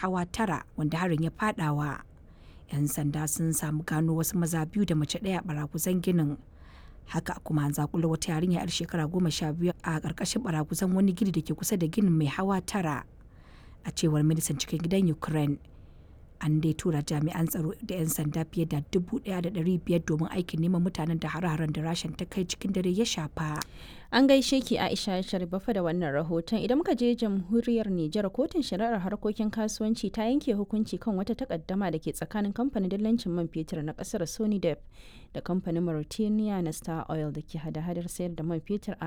hawa tara wanda harin ya fadawa 'yan sanda sun samu gano wasu maza biyu da mace ɗaya a baraguzan ginin haka kuma an zakula wata yarinya yar shekara goma sha biyu a ƙarƙashin baraguzan wani gini da ke kusa da ginin mai hawa tara a cewar ministan cikin gidan ukraine an dai tura jami'an tsaro da 'yan sanda fiye da dubu ɗaya da ɗari biyar domin aikin neman mutanen da hare-haren da rashin ta kai cikin dare ya shafa An gaishe ki Aisha Sharifafa da wannan rahoton idan muka je jamhuriyar Nijar kotun shari'ar harkokin kasuwanci ta yanke hukunci kan wata takaddama da ke tsakanin kamfanin dillancin man fetur na kasar Sonidep da kamfanin Mauritania na Star Oil da ke hada-hadar sayar da man fetur a